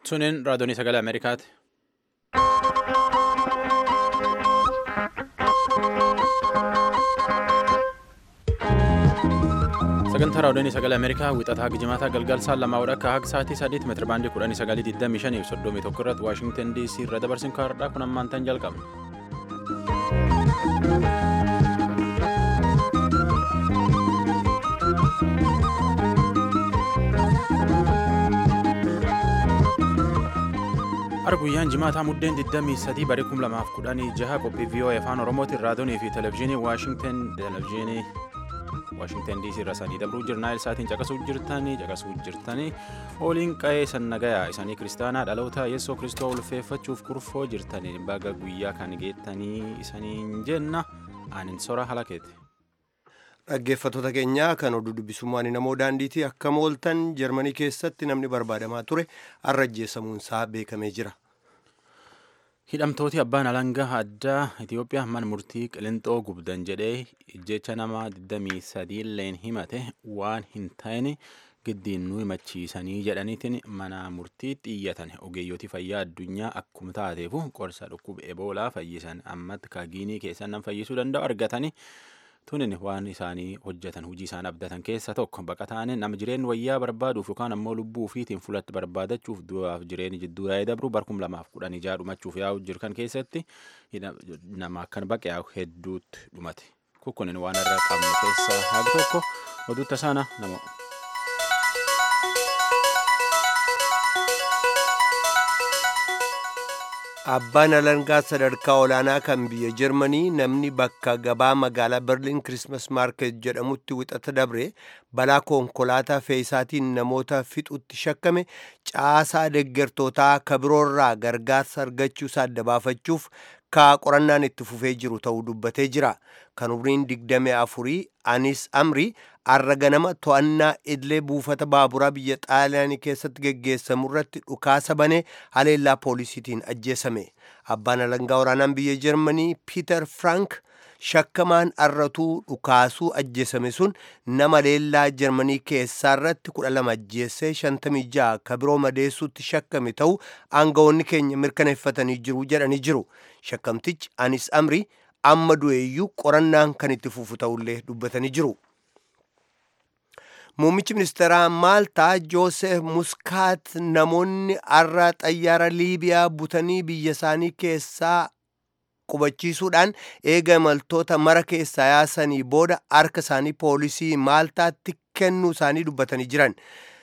Suniin raadiyoonii sagalee Ameerikaati. Sagantaa raadiyoonii sagalee Ameerikaa wixataa gijimaataa galgalsaan lamaa akka haga sa'aatii sadiitti meetira baandii kudhanii sagalii digdamii shanii fi soddomii tokko irratti Waashingtan DC irra dabarsin kaardhaa kun ammaan tan jalqabna. Har guyyaan jimaataa muddeen 23 barii 2016 qophii VOA afaan Oromootiin raadiyoonii fi televezyiinii Waashingtan televezyiinii Waashingtan DC irra sanii dabruu jirnaa isaatiin caqasuu jirtanii caqasuu jirtanii ooliin qa'ee sannagayaa isaanii kiristaanaa dhaloota yeessoo kiristoo ulfeeffachuuf kurfoo jirtanii baga guyyaa kan geettanii isaniin jenna anin sora halakeeti. Dhaggeeffattoota keenyaa kan oduu dubbisummaan namoo daandiitii akka mooltan jarmanii keessatti namni barbaadamaa ture har'a ajjeesamuunsaa beekamee jira. Hidhamtooti abbaan alangaa addaa Itoophiyaa mana murtii qilixoo gubdan jedhee ijjecha nama 23 illeen himate waan hin ta'in giddiin nu himachiisanii jedhaniitiin mana murtiitti iyyatan ogeeyyooti fayyaa addunyaa akkuma taateefu qorsa dhukkuba eboolaa fayyisan ammatti kaagiinii keessan nan fayyisuu danda'u argatanii tunin waan isaanii hojjetan hojii isaan abdatan keessa tokko baqataan nama jireenya wayyaa barbaaduuf yookaan ammoo lubbuu ofiitiin fulatti barbaadachuuf du'aaf jireenya jidduu yaa'ee dabru barkum lamaaf kudhan ijaa dhumachuuf yaa'u jirkan keessatti nama akkan baqe yaa'u hedduutti dhumate kukkunin waan irra qabnu keessaa haag tokko oduu tasaana nama. Abbaan alangaa sadarkaa olaanaa kan biyya Jarmanii namni bakka gabaa magaalaa Berliin Kirismas Maarket jedhamutti wixata dabre balaa konkolaataa fe'isaatiin namoota fixutti shakkame caasaa deeggartootaa kabiroorraa gargaarsa argachuu isaa adda baafachuuf kaa qorannaan itti fufee jiru ta'uu dubbatee jira. Kan umriin digdamii afurii Anis Amrii har'a ganama to'annaa idilee buufata baaburaa biyya xaaliyaanii keessatti geggeessamu irratti dhukaasa banee haleellaa poolisiitiin ajjeesame. Abbaan alangaa waraanaan biyya Jarmanii Piiter Frank shakkamaan arratuu dhukaasuu ajjeesame sun nama leellaa Jarmanii keessaa irratti kudha lama ajjeessee shantamii ja'a ka biroo madeessuutti shakkame ta'uu aangawoonni keenya mirkaneeffatanii jiru jedhanii jiru. Shakkamtichi Anis Amrii amma du'eeyyuu qorannaan kan itti fufu ta'ullee dubbatanii jiru. Muummichi ministeeraa Maaltaa Joosef Muskaat namoonni har'a xayyaara Liibiyaa butanii biyya isaanii keessaa qubachiisuudhaan eega imaltoota mara keessaa yaasanii booda harka isaanii poolisii Maaltaatti kennuu isaanii dubbatanii jiran.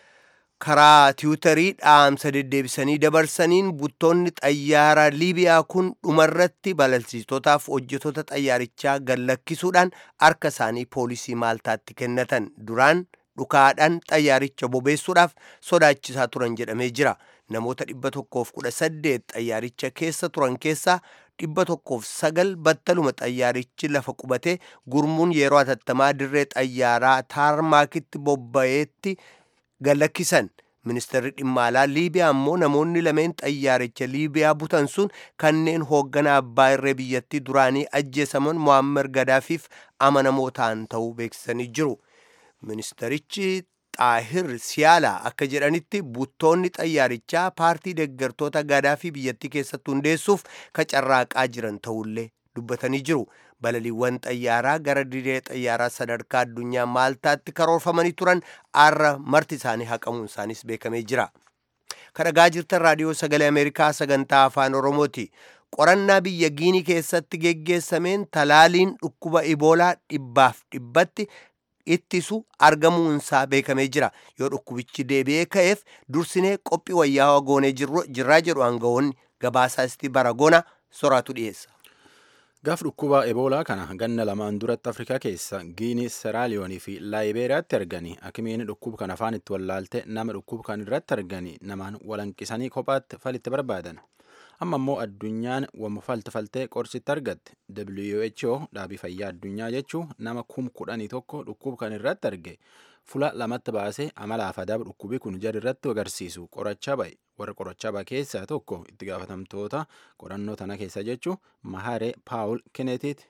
karaa tiwutarii dhaamsa deddeebisanii dabarsaniin buttoonni xayyaara liibiyaa kun dhumarratti balalsiistootaaf hojjetoota xayyaarichaa gallakkisuudhaan harka isaanii poolisii maaltaatti kennatan duraan dhukaadhaan xayyaaricha bobeessuudhaaf sodaachisaa turan jedhamee jira namoota dhibba tokkoof kudha saddeet xayyaaricha keessa turan keessaa dhibba tokkoof sagal battaluma xayyaarichi lafa qubatee gurmuun yeroo atattamaa dirree xayyaaraa taarmaakitti bobba'eetti galakkisan ministeerri dhimma alaa liibiyaa ammoo namoonni lameen xayyaaricha liibiyaa butan sun kanneen hoogganaa abbaa irree biyyattii duraanii ajjeesaman mo'ammer gadaafiif amanamoo ta'an ta'uu beeksisanii jiru ministerichi xaahir siyaalaa akka jedhanitti buttoonni xayyaarichaa paartii deeggartoota gadaafii biyyattii keessatti hundeessuuf kacarraaqaa jiran ta'ullee dubbatanii jiru balaliiwwan xayyaaraa gara dirree xayyaaraa sadarkaa addunyaa maaltaatti karoorfamanii turan har'a marti isaanii haqamuun isaanis beekamee jira. kadhagaa jirtan raadiyoo sagalee ameerikaa sagantaa afaan oromooti qorannaa biyya giinii keessatti geggeessameen talaaliin dhukkuba iboolaa dhibbaaf dhibbatti ittisu argamuunsaa beekamee jira yoo dhukkubichi deebi'ee ka'eef dursinee qophii wayyaawaa goonee jirraa jedhu aangawoonni gabaasaasti baragona soraatu dhiyeessa. Gaaf dhukkuba eboolaa kana ganna lamaan duratti Afrikaa keessa Giinii, Seraaliyoonii fi Laayibeeriyaatti arganii akimiin dhukkuba kana afaan itti wallaalte nama dhukkuba kan irratti arganii namaan walanqisanii kophaatti falitti barbaadan. Amma immoo addunyaan wamma falti faltee qorsitti argatte. WHO dhaabii fayyaa addunyaa jechuun nama kum kudhanii tokko dhukkuba kan irratti arge. Fula lamatti baasee amalaaf adaaba dhukkubii kun jara irratti agarsiisu qorachaa ba'e. warra qorachaa ba'e keessaa tokko itti gaafatamtoota qorannoo tana keessa jechuun Mahare Paawul Kineetiiti.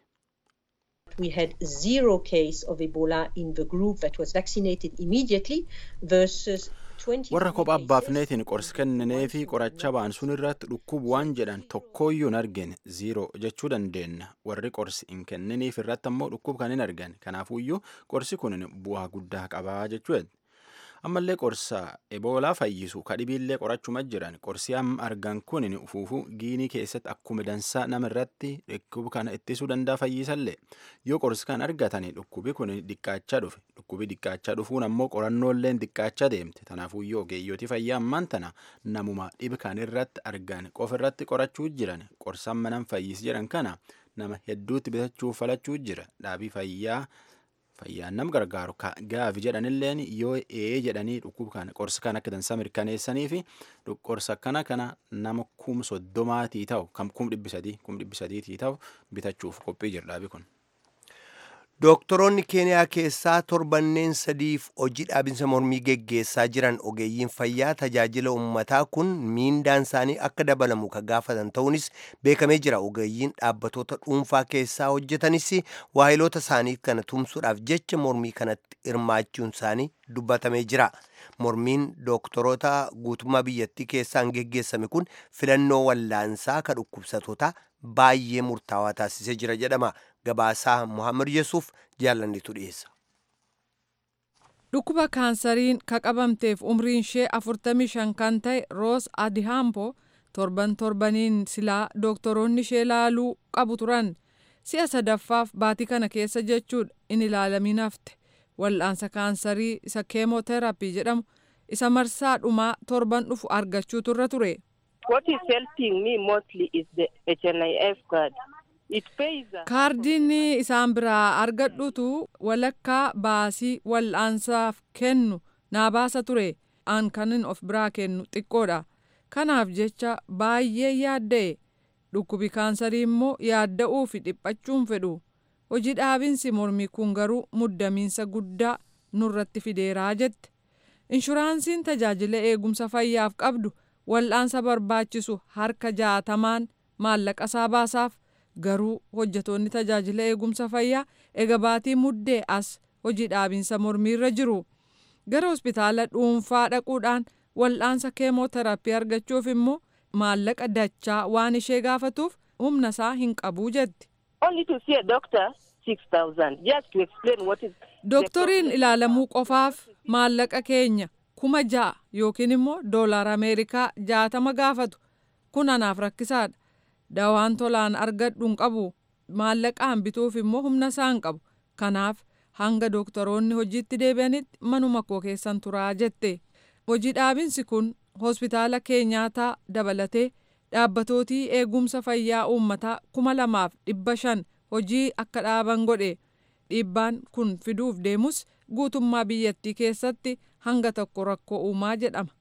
We had zero case of Ebola in the group that was vaccinated immediately versus warra kophaa baafneetiin qorsi kenninee fi qoracha ba'an sun irratti dhukkubu waan jedhan tokkooyyuu hin argine ziiroo jechuu dandeenya warri qorsi hin kenniniif irratti ammoo dhukkubu kan hin argan kanaafuyyuu qorsi kun bu'aa guddaa qabaa jechuudha. ammallee qorsa eboolaa fayyisu kadhibiillee qorachuma jiran qorsi amma argan kun ufuufuu giinii keessatti akkuma dansaa nama irratti dhukkuba kana ittisuu danda'a fayyisallee yoo qorsi kan argatani dhukkubi kun diqqaachaa dhufe dhukkubi diqqaachaa dhufuun ammoo qorannoolleen diqqaachaa deemte tanaafuyyuu ogeeyyooti fayyaa ammaan tana namuma dhibi kan irratti argan qofa irratti qorachuu jiran qorsan manan fayyis jedhan kana nama hedduutti bitachuu falachuu jira dhaabii fayyaa. fayyaan nam gargaaru gaafi jedhanilleen yoo ee jedhanii dhukkuba kana qorsa kan akka dansaa mirkaneessanii fi qorsa akkana kana nama kum soddomaatii ta'u kam kum dhibbi sadii kum dhibbi sadiitii ta'u bitachuuf qophii jira dhaabi kun. Dooktoroonni Keeniyaa keessaa torbanneen sadiif hojii dhaabinsa mormii geggeessaa jiran ogeeyyiin fayyaa tajaajila uummataa kun miindaan isaanii akka dabalamu ka gaafatan ta'uunis beekamee jira. Ogeeyyiin dhaabbatoota dhuunfaa keessaa hojjetanis waahiloota isaanii kana tumsuudhaaf jecha mormii kanatti hirmaachuun isaanii dubbatamee jira. Mormiin dooktoroota guutummaa biyyattii keessaan geggeessame kun filannoo wallaansaa ka dhukkubsatootaa baay'ee murtaawaa taasisee jira jedhama. Gabaasaa Muhammad Yesuuf jaallannitu dhiyeessa. Dhukkuba kaansariin ka qabamteef umriin ishee 45 kan ta'e Roos Adihampo torban torbaniin silaa dooktoroonni ishee laaluu qabu turan. Si'a sadaffaaf baatii kana keessa jechuudha in ilaalamin hafte. Wal'aansa kaansarii isa keemooterapii jedhamu isa marsaa dhumaa torban dhufu argachuu turre ture. What is helping me mostly is the HNIF card. kaardiin isaan biraa argadhutu walakkaa baasii wal'aansaaf kennu naa baasa ture aan kanin of biraa kennu xiqqoodha kanaaf jecha baay'ee yaadda'e dhukkubi kaansarii immoo yaadda'uu fi dhiphachuun fedhu hojii dhaabinsi mormii kun garuu muddamiinsa guddaa nurratti fideeraa jette inshuraansiin tajaajila eegumsa fayyaaf qabdu wal'aansa barbaachisu harka jaatamaan maallaqa isaa baasaaf garuu hojjetoonni tajaajila eegumsa fayyaa ega baatii muddee as hojii dhaabinsa mormiirra jiru gara hospitaala dhuunfaa dhaquudhaan wal'aansa keemooterapii argachuuf immoo maallaqa dachaa waan ishee gaafatuuf humna isaa hin qabuu jetti. Dooktoriin ilaalamuu qofaaf maallaqa keenya kuma ja'a yookiin immoo doolaara Ameerikaa jaatama gaafatu kun anaaf rakkisaadha. dawaan tolaan argadhu hin qabu maallaqaan bituuf immoo humna isaa hin qabu kanaaf hanga dooktoroonni hojiitti deebi'anitti manuma koo keessan turaa jette hojii dhaabinsi kun hospitaala keenyaataa dabalatee dhaabbatootii eegumsa fayyaa uummataa kuma lamaaf dhibba shan hojii akka dhaaban godhe dhiibbaan kun fiduuf deemus guutummaa biyyattii keessatti hanga tokko rakkoo uumaa jedhama.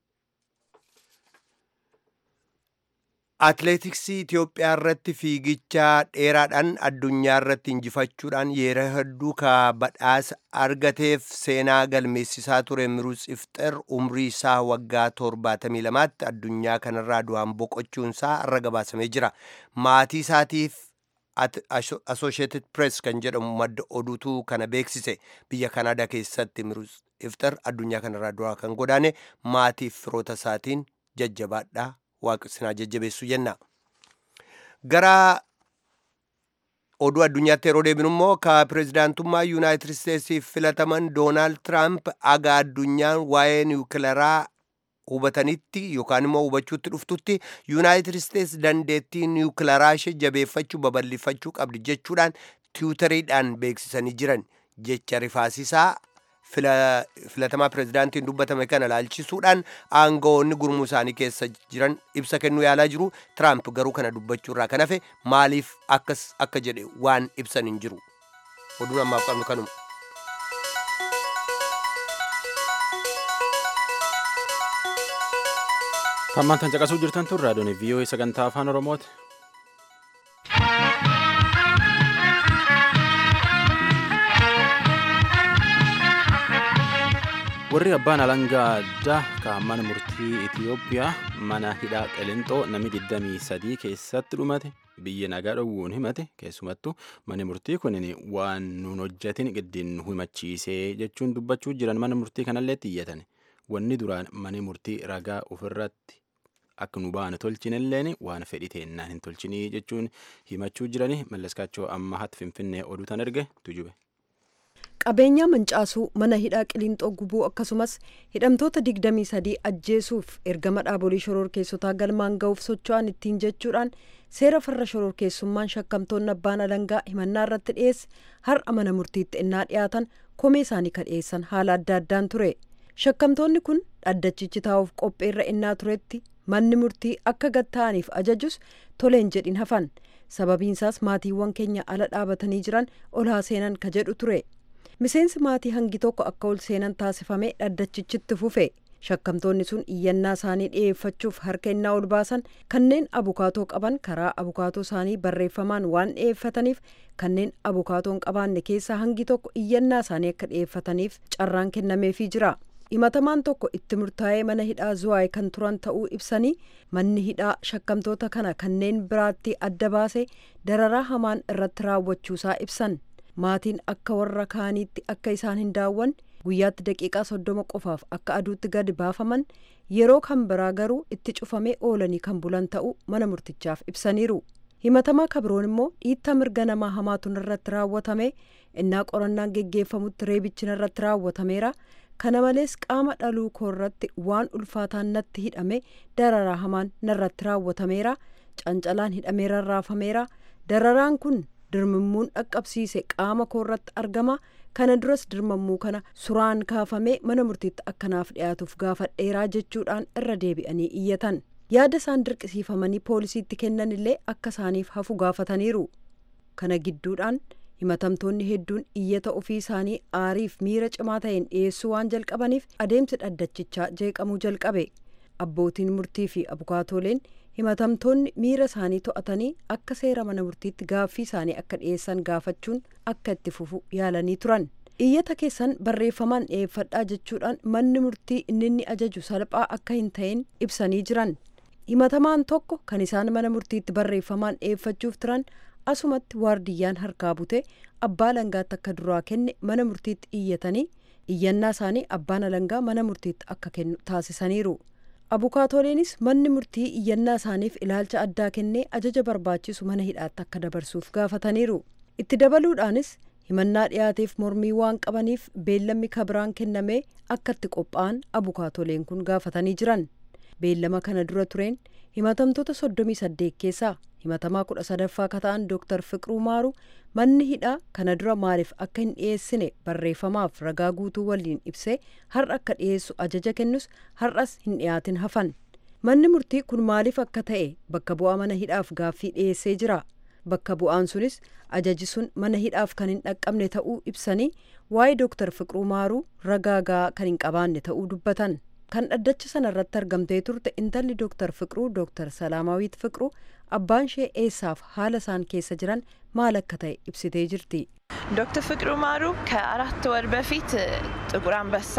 Atileetiksii Itoophiyaa irratti fiigicha dheeraadhaan addunyaa irratti injifachuudhaan yeroo hedduu ka badhaasa argateef seenaa galmeessisaa ture Miruus Ifxer umrii isaa waggaa 72tti addunyaa kanarraa du'aan boqochuun isaa irra gabaasamee jira. Maatii isaatiif Associated Press kan jedhamu madda oduutu kana beeksise biyya Kanaadaa keessatti Miruus Ifxer addunyaa kanarraa du'aa kan godaane maatiif firoota isaatiin jajjabaadhaa. waaqsinaa jajjabeessu jenna gara oduu addunyaatti yeroo deebinu immoo ka pireezidaantummaa yuunaayitid isteetsiif filataman doonaald tiraamp aga addunyaan waa'ee niwukilaraa hubatanitti yookaan immoo hubachuutti dhuftutti yuunaayitid isteets dandeettii niwukilaraa ishee jabeeffachuu babal'ifachuu qabdi jechuudhaan tiwutariidhaan beeksisanii jiran jecha rifaasisaa filatamaa pireezidaantiin dubbatame kana laalchisuudhaan aangawoonni gurmuu isaanii keessa jiran ibsa kennuu yaalaa jiru tiraamp garuu kana dubbachuu irraa kan hafe maaliif akkas akka jedhe waan ibsan hin jiru oduun ammaaf qabnu kanuma. Tammaan tan caqasuu jirtan tun raadiyoon VOA sagantaa afaan Oromooti. warri abbaan alangaa addaa kan mana murtii itiyoophiyaa mana hidhaa qelinxoo namni 23 keessatti dhumate biyya nagaa dhowwuun himate keessumattuu manni murtii kun waan nuun hojjatin giddiin nu himachiisee jechuun dubbachuu jiran mana murtii kanallee iyyatan wanni duraan mani murtii ragaa ofirratti akka nu baane tolchinilleen waan fedhi teennaan hin tolchinii jechuun himachuu jirani mallaskaachoo amma hatti finfinnee oduu tan erge tujube. qabeenyaa mancaasuu mana hidhaa qiliinxoo gubuu akkasumas hidhamtoota 23 ajjeesuuf ergama dhaabolee shororkeessotaa galmaan ga'uuf socho'an ittiin jechuudhaan seera farra shororkeessummaan shakkamtoonni abbaan alangaa himannaa irratti dhiyeesse har'a mana murtiitti innaa dhiyaatan komee isaanii kan dhiyeessan haala adda addaan ture shakkamtoonni kun dhaddachichi taa'uuf qopheerra innaa turetti manni murtii akka gad ta'aniif ajajus toleen jedhin hafan sababiinsaas maatiiwwan keenya ala dhaabatanii jiran ol haa seenan ka jedhu ture. miseensi maatii hangi tokko akka ol seenan taasifamee dhaddachichitti fufe shakkamtoonni sun iyyannaa isaanii dhi'eeffachuuf harka innaa ol baasan kanneen abukaatoo qaban karaa abukaatoo isaanii barreeffamaan waan dhi'eeffataniif kanneen abukaatoo hin qabaanne keessaa hangi tokko iyyannaa isaanii akka dhi'eeffataniif carraan kennameefii jira himatamaan tokko itti murtaa'ee mana hidhaa zuwaay kan turan ta'uu ibsanii manni hidhaa shakkamtoota kana kanneen biraatti adda baase dararaa hamaan irratti raawwachuusaa ibsan maatiin akka warra kaaniitti akka isaan hin daawwanne guyyaatti daqiiqaa soddoma qofaaf akka aduutti gadi baafaman yeroo kan biraa garuu itti cufamee oolanii kan bulan ta'uu mana murtichaaf ibsaniiru himatamaa kabroon immoo dhiitta mirga namaa hamaatuun irratti raawwatame innaa qorannaan geggeeffamutti reebichi irratti raawwatameera kana malees qaama dhaluu koorratti waan ulfaataan natti hidhame dararaa hamaan narratti raawwatameera cancalaan hidhameera raafameera dararaan kun dirmammuun dhaqqabsiise qaama koorratti argama kana duras dirmammuu kana suraan kaafamee mana murtiitti akkanaaf dhiyaatuuf gaafadheeraa jechuudhaan irra deebi'anii iyyatan yaada isaan dirqisiifamanii poolisiitti kennan illee akka isaaniif hafu gaafataniiru kana gidduudhaan himatamtoonni hedduun iyyata ofii isaanii aariif miira cimaa ta'een dhiyeessuu waan jalqabaniif adeemsi dhaddachichaa jeeqamuu jalqabe abbootiin murtii fi abukaatooleen himatamtoonni miira isaanii to'atanii akka seera mana murtiitti gaaffii isaanii akka dhiyeessan gaafachuun akka itti fufu yaalanii turan iyyata keessan barreeffamaan dhiyeeffadhaa jechuudhaan manni murtii inni inni ajaju salphaa akka hin ta'in ibsanii jiran himatamaan tokko kan isaan mana murtiitti barreeffamaan dhiyeeffachuuf turan asumatti waardiyyaan harkaa bute abbaa alangaatti akka duraa kenne mana murtiitti iyyatanii iyyannaa isaanii abbaan alangaa mana murtiitti akka kennu taasisaniiru. abukaatoleenis manni murtii iyyannaa isaaniif ilaalcha addaa kennee ajaja barbaachisu mana hidhaatti akka dabarsuuf gaafataniiru itti dabaluudhaanis himannaa dhiyaateef mormii waan qabaniif beellamni kabiraan kennamee akka itti qophaa'an abukaatoleen kun gaafatanii jiran beellama kana dura tureen himatamtoota soddomii saddeet keessaa himatamaa kudha sadaffaa ka ta'an dooktar fiqiruu maaru manni hidhaa kana dura maaliif akka hin dhiyeessine barreeffamaaf ragaa guutuu waliin ibsee har'a akka dhiyeessu ajaja kennus har'as hin dhiyaatin hafan manni murtii kun maaliif akka ta'e bakka bu'aa mana hidhaaf gaaffii dhiyeessee jira bakka bu'aan sunis ajaji sun mana hidhaaf kan hin dhaqqabne ta'uu ibsanii waa'ee dooktar fiqiruu maaruu ragaa gahaa kan hin qabaanne ta'uu dubbatan kan dhaddacha sana irratti argamtee turte intalli dooktar fiqiruu dooktar salaamaawwiit fiqiruu abbaan ishee eessaaf haala isaan keessa jiran maal akka ta'e ibsitee jirti. ዶክተር ፍቅሩ ማሩ ከአራት ወር በፊት ጥቁር አንበሳ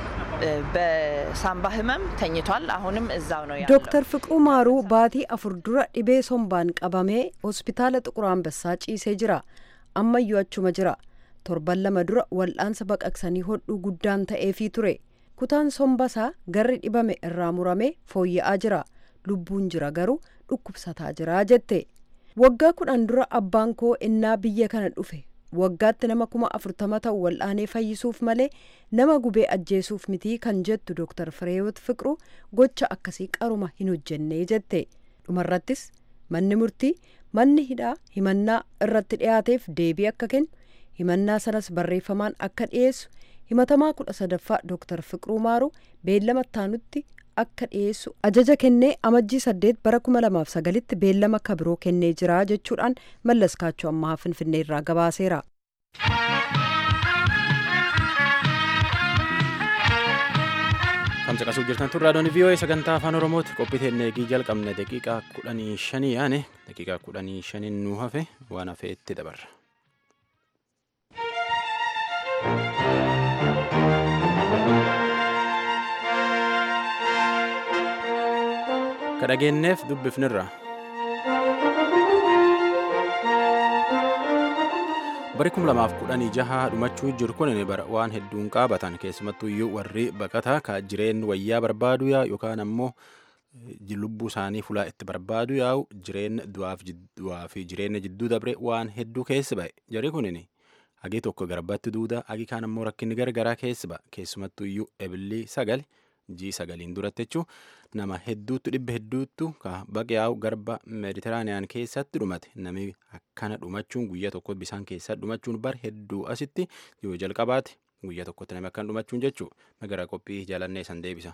በሳምባ ህመም ተኝቷል። አሁንም እዛው ነው ያለው። ዶክተር ፍቅሩ ማሩ ባቲ አፉር ዱረ ዲቤ ሶምባን ቀበሜ ሆስፒታለ ጥቁር አንበሳ ጪሴ ጅራ አመዩ አቹመ ጅራ torban lama dura wal'aansa baqaqsanii hodhuu guddaan ta'eefii ture kutaan sombasaa garri dhibame irraa murame fooyya'aa jira lubbuun jira garuu dhukkubsataa jira jette waggaa kudhan dura abbaan koo innaa biyya kana dhufe waggaatti nama kuma afurtama ta'u wal'aanee fayyisuuf malee nama gubee ajjeesuuf mitii kan jettu dooktar fireewoot fiqiruu gocha akkasii qaruma hin hojjennee jette dhumarrattis manni murtii manni hidhaa himannaa irratti dhiyaateef deebii akka kennu himannaa sanas barreeffamaan akka dhiyeessu himatamaa kudha sadaffaa dooktar fiqiruu maaru beellama taanutti akka dhiyeessu ajaja kennee amajjii saddeet bara kuma lamaaf sagalitti beellama akka biroo kennee jira jechuudhaan mallas kaachoo ammaa finfinnee irraa gabaaseera. Kamsa qasuu jirtan tun raadiyoon VOA sagantaa afaan Oromooti qophii eegii jalqabne daqiiqaa kudhanii shanii yaane daqiiqaa kudhanii shaniin nu hafe waan hafe itti dabarra. ka dhageenyeef dubbifnirra Bari 2016 dhumachuu jiru kun bara waan hedduun qaabatan keessumattuu iyyuu warri baqataa ka jireen wayyaa barbaadu yaa yookaan ammoo lubbuu isaanii fulaa itti barbaadu yaa'u jireenya du'aa fi jireenya jidduu dabre waan hedduu keessa ba'e jari kunin hagi tokko garbatti duuda hagi kaan ammoo rakkinni gargaraa keessa ba'a keessumattuu iyyuu ebilii sagal jii sagaliin duratti jechuun nama hedduutu dhibba hedduutu ka baqe yaa'u garba meeditiraaniyaan keessatti dhumate namni akkana dhumachuun guyyaa tokko bisaan keessa dhumachuun bar hedduu asitti yoo jalqabaate guyyaa tokkotti namni akkana dhumachuun jechuun magara qophii jaalannee san deebisa.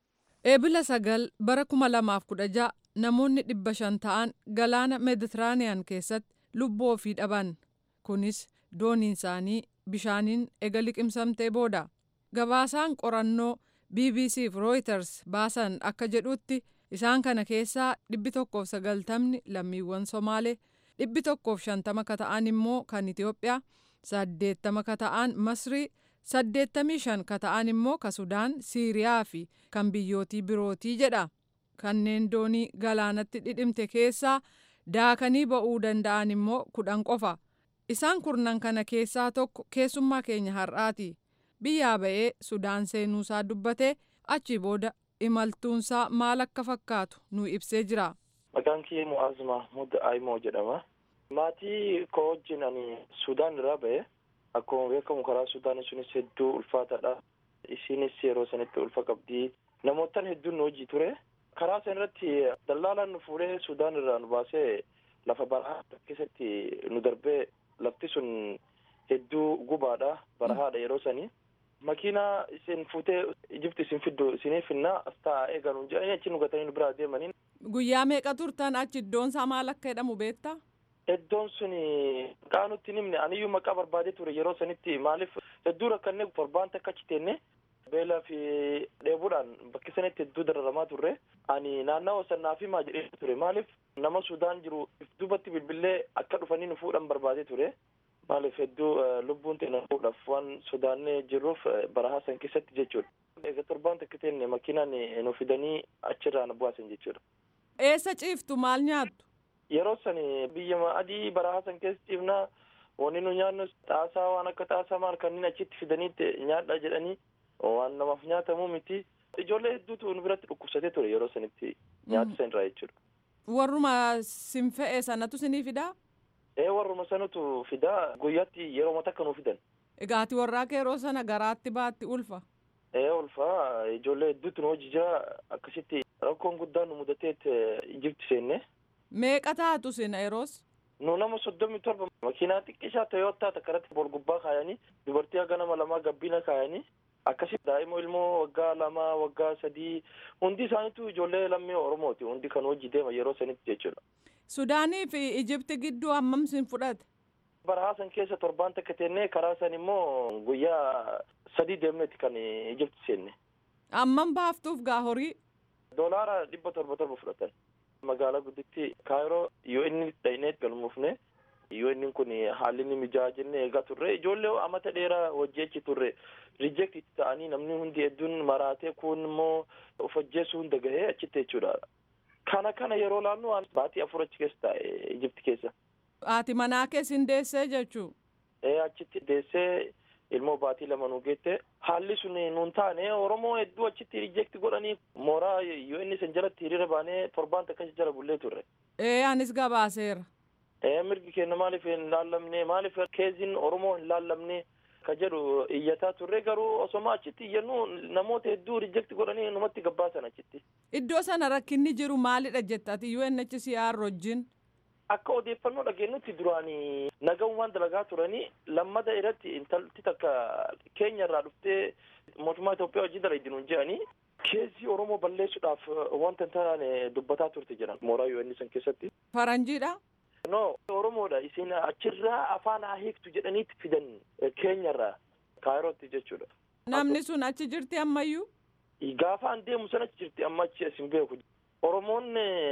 Eebila sagal bara kuma lamaaf kudha ja'a namoonni dhibba shan ta'an galaana meeditiraaniyaan keessatti lubbuu ofii dhaban kunis dooniin isaanii bishaaniin ega liqimsamtee booda gabaasaan qorannoo bbc fi reuters baasan akka jedhutti isaan kana keessaa dhibbi tokkoof sagaltamni lammiiwwan somaalee dhibbi tokkoof shantama ka ta'an immoo kan itiyoophiyaa saddeettama ka ta'an masrii saddeettamii shan ka ta'an immoo ka sudaan siiriyaa fi kan biyyootii birootii jedha kanneen doonii galaanatti dhidhimte keessaa daakanii ba'uu danda'an immoo kudhan qofa isaan kurnan kana keessaa tokko keessummaa keenya har'aati biyyaa ba'ee sudaan seenuusaa dubbatee achi booda imaltuunsaa maal akka fakkaatu nu ibsee jira. Maqaan kiyya Mu'aaz Mahmud Aimoo jedhama. Maatii koo wajjin ani Sudaan irraa ba'e. Akkuma beekamu karaa Sudaan sunis hedduu ulfaataadha. Isiinis yeroo sanitti ulfa qabdi. Namootaan hedduun nu hojii ture. Karaa san irratti dallaalaan nu fuudhee Sudaan irraa nu baasee lafa barahaa keessatti nu darbee lafti sun hedduu gubaadha. Barahaadha yeroo sanii. Makiinaa isin fuutee Ijipti isin fiddu isinii finnaa as taa'aa eegalu jedhanii achi nu gatanii nu biraa deemanii. Guyyaa meeqa turtan achi iddoon isaa maal akka jedhamu beektaa? Iddoon sun maqaa nutti himne aniyyuu maqaa barbaadee ture yeroo sanitti maaliif hedduu rakkannee torbaan takka achi teenne beelaa fi dheebuudhaan bakki sanitti hedduu dararamaa turre ani naannawa sannaa fi maa jedhee ture maaliif nama Sudaan jiru duubatti bilbilee akka dhufanii nu fuudhan barbaadee ture. Maaliif hedduu lubbuun ta'e fuudhaaf waan sodaannee jirruuf barahaa san keessatti jechuudha. Egaa torbaan takka teenne makiinaan nu fidanii achirraa nu baasan jechuudha. Eessa ciiftu maal nyaattu? Yeroo san biyya adii barahaa san keessa ciifnaa wanni nu nyaannu xaasaa waan akka xaasaa maal kanneen achitti fidaniitti nyaadha jedhanii waan namaaf nyaatamu miti. Ijoollee hedduutu nu biratti dhukkubsatee ture yeroo sanitti nyaata san irraa jechuudha. Warruma sin fe'e sanatu sinii fidaa? Ee warruma sanatu fidaa guyyaatti yeroo takka nu fidan. Egaa ati warraa kee yeroo sana garaatti baatti ulfa. Ee ulfa ijoollee hedduutu nu hojii jira akkasitti rakkoon guddaan nu mudateet Ijipti seenne. Meeqa taatu sina yeroos? Nu nama soddomii torba makiinaa xiqqishaa Toyootaa takka irratti bol gubbaa kaayanii dubartii haga nama lamaa gabbina kaayanii akkasitti daa'ima ilmoo waggaa lamaa waggaa sadii hundi isaaniitu ijoollee lammii Oromooti hundi kan hojii deema yeroo sanitti jechuudha. Sudaanii fi Ijipti gidduu hammam sin fudhate? Barahaa san keessa torbaan takka teennee karaa san immoo guyyaa sadii deemneeti kan Ijipti seenne. Hammam baaftuuf gaa horii? Doolaara dhibba torba torba fudhatan. Magaalaa gudditti Kaayiroo yoo inni dhaynee galmuufne yoo inni kun haalli inni mijaa'aa jennee eegaa turre ijoollee amata dheeraa hojii achi turre rijeekti ta'anii namni hundi hedduun maraatee kun immoo of ajjeesuu hunda gahee achitti jechuudha. Kana kana yeroo laannu baatii afur achi keessa taa'e Ijipti keessa. Haati manaa keessin deessee jechuu? Ee achitti deessee ilmoo baatii lama nu geette haalli sun nuun taane Oromoo hedduu achitti rijeekti godhanii mooraa yoo inni san jalatti hiriira baanee torbaan takka jala bullee turre. Ee anis gabaaseera. Ee mirgi keenya maaliif hin laallamne maaliif keeziin Oromoo hin laallamne ka jedhu iyyataa turre garuu osoma achitti iyyannu namoota hedduu rijeekti godhanii numatti gabbaasan achitti. Iddoo sana rakkinni jiru maalidha jettati UNHCR wajjin? Akka odeeffannoo dhageenyutti duraanii nagahummaan dalagaa turanii lammada irratti intalti takka keenya irraa dhuftee mootummaa Itoophiyaa wajjin dalagdi nuun jedhanii keessi Oromoo balleessuudhaaf wanta hin taane dubbataa turte jedhan mooraa UN san keessatti. Faranjiidha? No Oromoodha isin achirraa afaan haa hiiktu jedhaniitti fidan keenyarraa kaayirootti jechuudha. Namni sun achi jirti ammayyuu? Gaafa an deemu sana achi jirti amma achi asin beeku. Oromoon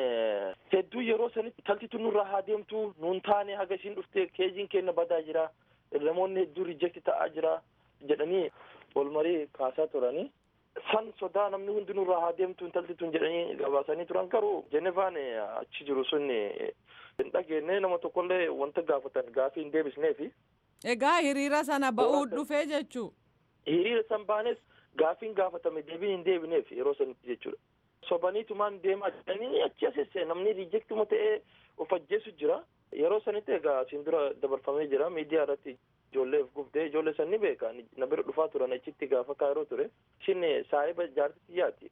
hedduu yeroo sanitti taltitu nurraa haa deemtu nuun taane haga isiin dhufte keeziin keenya badaa jira namoonni hedduu rijeekti ta'aa jira jedhanii wal marii kaasaa turanii. San sodaa namni hundi nurraa haa deemtu taltituun jedhanii gabaasanii turan garuu Jenevaan achi jiru sun hin dhageenye nama tokkollee wanta gaafatan gaafii hin deebisneefi Egaa hiriira sana ba'uu dhufee jechuu. Hiriira san baanes gaafiin gaafatame deebiin hin deebineef yeroo sanitti jechuudha. Sobaniitumaan deemaa jiranii achi asesse namni riijektuma ta'ee of ajjeesu jira. Yeroo sanitti egaa asiin dura dabarfamee jira miidiyaa irratti ijoolleef gubdee ijoollee san ni beeka na bira dhufaa turan achitti gaafa kaayiroo ture. Shin saahiba jaartitti yaati.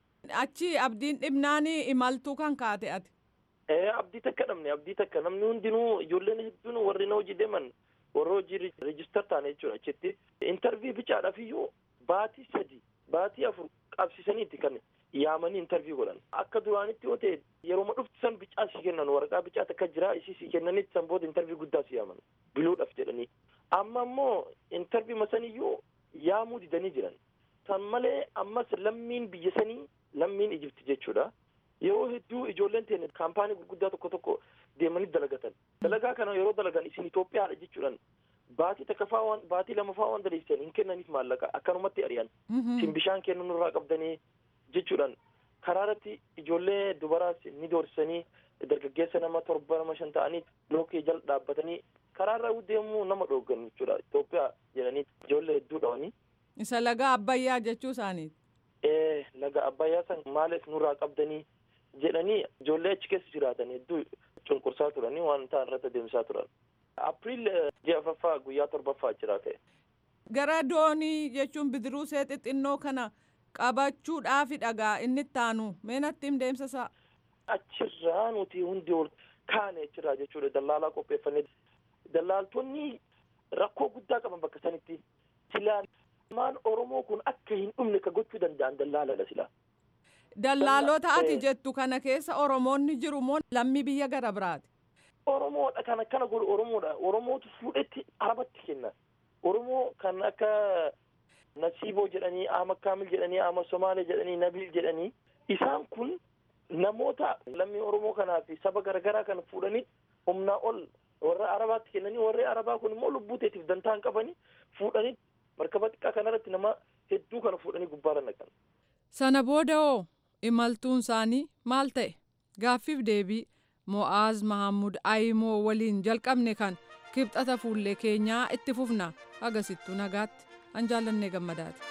Achi abdiin dhibnaanii imaltuu kan kaate ati. Abdii takka dhabne abdii takka namni hundinuu ijoolleen hedduun warri na hojii deeman warra hojii reejistar taane jechuudha achitti. Intarvii bicaadhaaf iyyuu baatii sadi baatii afur qabsiisaniitti kan yaamanii intarvii godhan. Akka duraanitti yoo ta'e yeroo dhufti san bicaa si kennan waraqaa bicaa takka jira isii si kennanitti san booda intarvii guddaa si yaaman biluudhaaf jedhanii. Amma immoo intarvii masaniyyuu yaamuu didanii jiran. San malee ammas lammiin biyya sanii lammiin Ijipti jechuudha. Yeroo hedduu ijoolleen teenya kaampaanii gurguddaa tokko tokko deemanii dalagatan. Dalagaa kana yeroo dalagan isin Itoophiyaadha jechuudhaan baatii takkaffaa waan baatii lamaffaa waan daleessan hin kennaniif maallaqa akkanumatti ari'an. Isin bishaan kennuu nurraa qabdanii jechuudhaan karaa irratti ijoollee dubaraas ni doorsisanii dargaggeessa nama torba nama shan ta'anii lookii jala dhaabbatanii karaa irra deemuu nama dhooggan jechuudha Itoophiyaa jedhanii ijoollee hedduu dhawanii. Isa laga Abbayyaa jechuu isaaniiti. Ee laga Abbayyaa san maaliif nurraa qabdanii jedhanii ijoollee achi keessa jiraatan hedduu cunqursaa turanii waan ta'an irratti adeemsaa turan. Apiriil ji'a afaffaa guyyaa torbaffaa jira ta'e. Gara doonii jechuun bidiruu see xixinnoo kana qabachuudhaafi dhagaa inni itti aanu meenatti hin deemsa isaa. Achirraa nuti hundi ol kaane achirraa jechuudha dallaalaa qopheeffannee. Dallaaltonni rakkoo guddaa qaban bakka sanitti silaa maan Oromoo kun akka hin dhumne ka gochuu danda'an dallaaladha silaa. Dallaalota ati jettu kana keessa Oromoonni jiru moo lammii biyya gara biraati? Oromoodha kan akkana godhu Oromoodha. Oromootu fuudhetti arabatti kenna. Oromoo kan akka Nasiiboo jedhanii, Ahmad Kaamil jedhanii, Ahmad Somaalee jedhanii, Nabil jedhanii isaan kun namoota lammii Oromoo kanaa fi saba garaagaraa kan fuudhanii humnaa ol warra arabaatti kennanii warri arabaa kun immoo lubbuu teetiif dantaa hin qabanii fuudhanii markaba xiqqaa kanarratti nama hedduu kana fuudhanii gubbaarra naqan. Sana booda hoo imaltuun isaanii maal ta'e? Gaaffiif deebii Mo'aaz Mahammud Ayimoo waliin jalqabne kan kibxata fuullee keenyaa itti fufna agasittuu nagaatti an jaallannee gammadaati.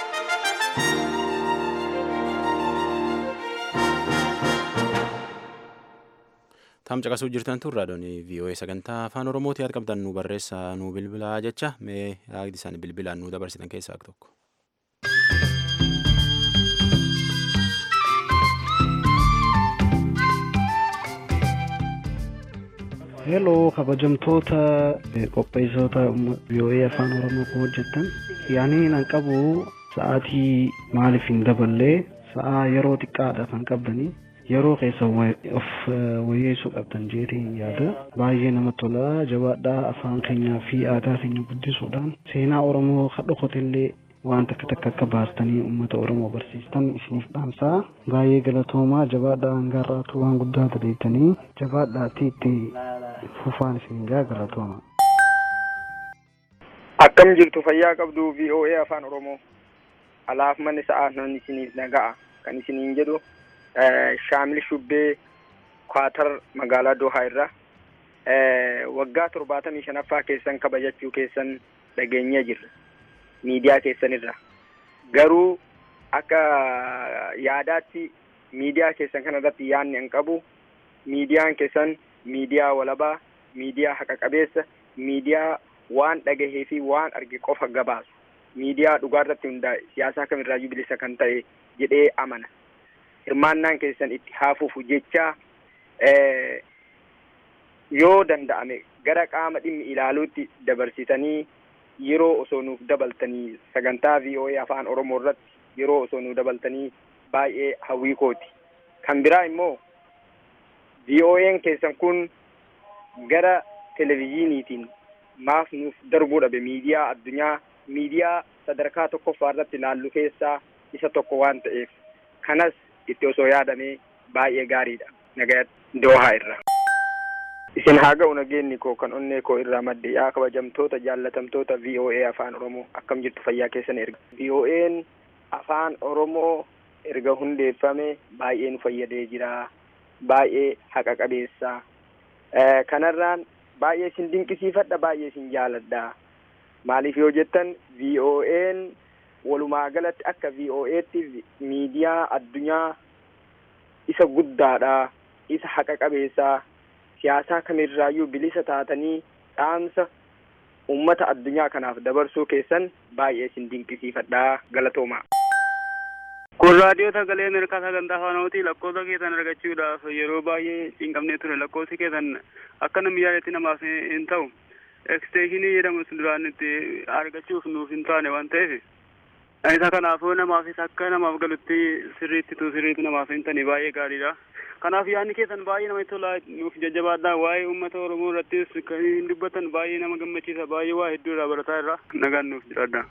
Tam caqasuu jirtan tun raadiyoon VOA sagantaa afaan Oromooti yaada qabdan nu barreessaa nu bilbilaa jecha mee yaadni isaan bilbilaan nu dabarsitan keessaa tokko. Heloo kabajamtoota qopheessitoota VOA afaan Oromoo kan hojjettan yaanii nan qabu sa'aatii maaliif hin daballee sa'aa yeroo xiqqaadha kan qabdanii yeroo keessa of wayyeessuu qabdan jeetiin yaada baay'ee namatti tola jabaadhaa afaan keenyaa fi aadaa keenya guddisuudhaan seenaa oromoo kan dhokotellee waan takka takka akka baastanii uummata oromoo barsiistan isiniif dhaamsaa baay'ee galatoomaa jabaadhaa hangaarraatu waan guddaa dadeettanii jabaadhaatti itti fufaan isin gaa galatooma. Akkam jirtu fayyaa qabdu VOA afaan oromoo alaaf manni sa'aa nan isiniif naga'a kan isiniin jedhu shaamil shubbee kwaatar magaalaa dohaa irra waggaa torbaatamii shanaffaa keessan kabajachuu keessan dhageenyee jirra miidiyaa keessanirra garuu akka yaadaatti miidiyaa keessan kana irratti yaadni hin qabu miidiyaan keessan miidiyaa walabaa miidiyaa haqa qabeessa miidiyaa waan dhagahee fi waan arge qofa gabaasu miidiyaa dhugaa irratti hundaa'e siyaasaa kamirraayyuu bilisa kan ta'e jedhee amana hirmaannaan keessan itti haafuufu jecha yoo danda'ame gara qaama dhimmi ilaaluutti dabarsitanii yeroo osoo nuuf dabaltanii sagantaa VOA afaan Oromoo irratti yeroo osoo nuuf dabaltanii baay'ee hawwii kooti. Kan biraa immoo VOA'n keessan kun gara televezyiiniitiin maaf nuuf darbuu dhabe miidiyaa addunyaa miidiyaa sadarkaa tokkoffaa irratti ilaallu keessaa isa tokko waan ta'eef kanas itti osoo yaadamee baay'ee gaariidha nagayatti doohaa irra. Isin haa ga'u nageenyi koo kan onnee koo irraa madde yaa kabajamtoota jaallatamtoota VOA afaan Oromoo akkam jirtu fayyaa keessan erga. VOA'n afaan Oromoo erga hundeeffame baay'ee nu fayyadee jira. Baay'ee haqa qabeessa. Kanarraan baay'ee isin dinqisiifadha baay'ee isin jaaladha maaliif yoo jettan VOA'n walumaa galatti akka VOA'tti miidiyaa addunyaa isa guddaadha isa haqa qabeessaa siyaasaa kamirraayyuu bilisa taatanii dhaamsa ummata addunyaa kanaaf dabarsuu keessan baay'ee isin dinqisiifadha galatoomaa. Kun raadiyoo sagalee Ameerikaa sagantaa afaan Oromooti lakkoofsa keessan argachuudhaaf yeroo baay'ee cinqabnee ture lakkoofsi keessan akka namni yaadetti namaaf hin ta'u eksteeshinii jedhamu duraan itti argachuuf nuuf hin taane waan ta'eef isa kanaafuu namaafis akka namaaf galutti sirriitti tu sirriitti namaaf hin tane baay'ee gaariidha. Kanaaf yaadni keessan baay'ee namatti tola nuuf jajjabaadha waa'ee uummata Oromoo irrattis kan hin dubbatan baay'ee nama gammachiisa baay'ee waa hedduu irraa barataa irraa nagaan nuuf jiraadha.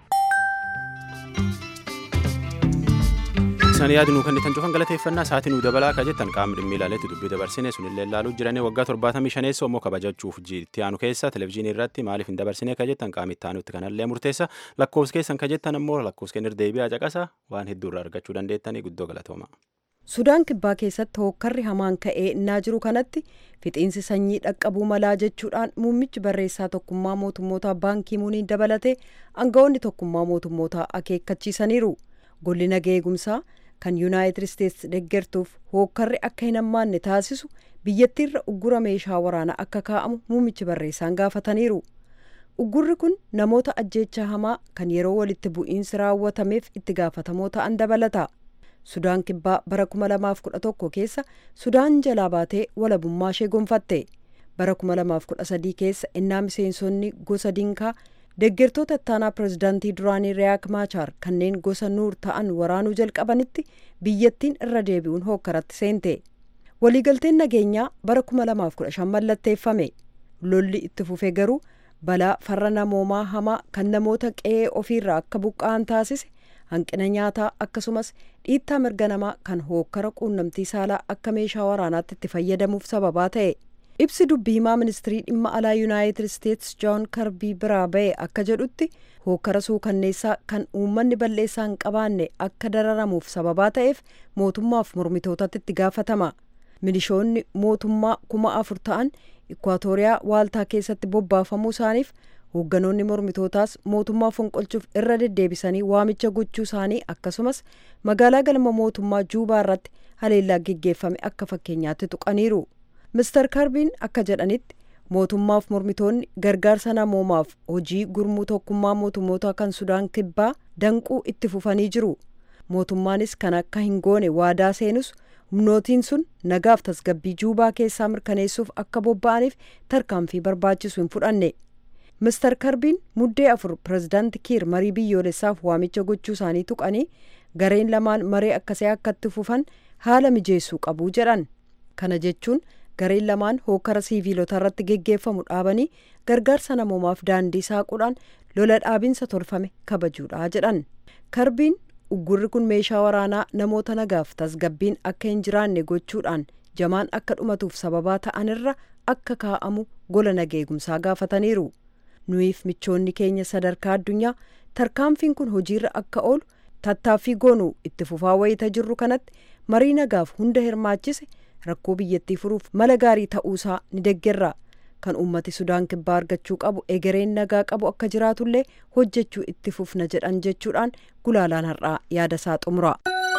Isaan yaadi nuu kennitan cufan galateeffannaa sa'aatii nuu dabalaa akka jettan qaamni dhimmi ilaaleetti dubbii dabarsine sunillee ilaaluu jiranii waggaa torbaatamii shaneessa immoo kabajachuuf itti aanu keessa televizyiinii irratti maaliif hin dabarsine akka jettan qaamni itti aanutti kanallee murteessa lakkoofsi keessan ka jettan immoo lakkoofsi kenni deebi'aa caqasa waan hedduu irraa argachuu dandeettanii guddoo galatooma. Sudaan kibbaa keessatti hookkarri hamaan ka'ee innaa jiru kanatti fixiinsi sanyii dhaqqabuu malaa jechuudhaan muummichi barreessaa tokkummaa mootummootaa baankii muuniin dabalatee aangawoonni tokkummaa mootummootaa akeekkachiisaniiru. Golli nagaa eegumsaa kan yuunaayitid isteetsi deeggartuuf hookkarri akka hin hammaanne taasisu biyyattiirra uggura meeshaa waraanaa akka kaa'amu muummichi barreessaan gaafataniiru. Uggurri kun namoota ajjeechaa hamaa kan yeroo walitti bu'iinsi raawwatameef itti gaafatamoo ta'an dabalata. Sudaan kibbaa bara 2011 keessa Sudaan jalaa baatee walabummaa ishee gonfatte. Bara 2013 keessa innaa miseensonni gosa dinkaa deeggartoota ittaanaa pirezidaantii duraanii Riyaak Maachaar kanneen gosa nuur ta'an waraanuu jalqabanitti biyyattiin irra deebi'uun hookkaratti seente. Waliigalteen nageenyaa bara 2015 mallatteeffame. Lolli itti fufe garuu balaa farra namoomaa hamaa kan namoota qe'ee ofiirraa akka buqqa'an taasise hanqina nyaataa akkasumas dhiittaa mirga namaa kan hookkara quunnamtii saalaa akka meeshaa waraanaatti itti fayyadamuuf sababaa ta'e. ibsi dubbii himaa ministirii dhimma alaa yuunaayitid isteetsi joon karbii biraa ba'e akka jedhutti hookkara suukanneessaa kan uummanni balleessaa hin qabaanne akka dararamuuf sababaa ta'eef mootummaaf mormitootatti itti gaafatama milishoonni mootummaa kuma afur ta'an ikwaatooriyaa waaltaa keessatti bobbaafamuu isaaniif hoogganoonni mormitootaas mootummaa fonqolchuuf irra deddeebisanii waamicha gochuu isaanii akkasumas magaalaa galma mootummaa juubaa irratti haleellaa geggeeffame akka fakkeenyaatti tuqaniiru. Mr. Karbiin akka jedhanitti mootummaaf mormitoonni gargaarsa namoomaaf hojii gurmuu tokkummaa mootummoota kan Sudaan kibbaa danquu itti fufanii jiru. Mootummaanis kan akka hin goone waadaa seenus humnootiin sun nagaaf tasgabbii juubaa keessaa mirkaneessuuf akka bobba'aniif tarkaanfii barbaachisu hin fudhanne. Mr. Karbiin muddee afur pirezidaanti Kiir marii biyyoolessaaf waamicha gochuu isaanii tuqanii gareen lamaan maree akkasii akka itti fufan haala mijeessuu qabu jedhan. Kana jechuun gareen lamaan hookkara siiviilota irratti geggeeffamu dhaabanii gargaarsa namoomaaf daandii saaquudhaan lola dhaabinsa tolfame kabajuudha jedhan karbiin uggurri kun meeshaa waraanaa namoota nagaaf tasgabbiin akka hin jiraanne gochuudhaan jamaan akka dhumatuuf sababaa ta'anirra akka kaa'amu gola nageegumsaa gaafataniiru nuyiif michoonni keenya sadarkaa addunyaa tarkaanfiin kun hojiirra akka oolu tattaaffii goonuu itti fufaa wayita jirru kanatti marii nagaaf hunda hirmaachise rakkoo biyyattii furuuf mala gaarii ta'uusaa ni deggerra kan ummati sudaan kibbaa argachuu qabu egereen nagaa qabu akka jiraatullee hojjechuu itti fufna jedhan jechuudhaan gulaalaan har'aa yaada isaa xumura.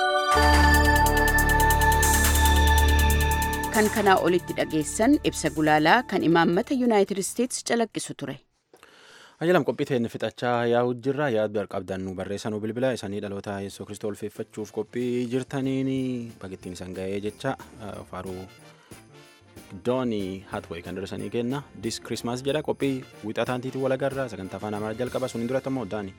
kan kanaa olitti dhageessan ibsa gulaalaa kan imaammata yuunaayitid isteetsi calaqqisu ture. Ajalam qophiiteen fixachaa yaa'u jirra yaaddu qabdan nu barreessanuu bilbila isanii dhaloota yesuus kiristoos ulfeeffachuuf qophii jirtaniin bagittiin isan ga'ee jecha faaruu doonii hatway kan darsanii kenna dis kirismaas jedha qophii wixataantiitii walagarraa sagantaa afaan amaaraa jalqaba sun hin duratti ammoo daani.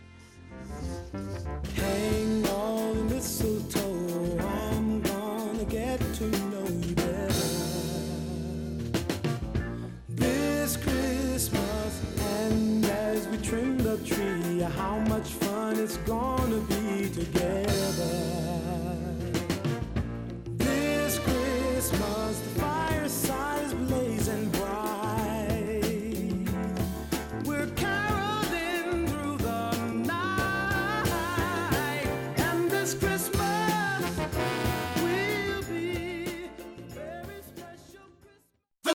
trim the tree. How much fun it's gonna be together.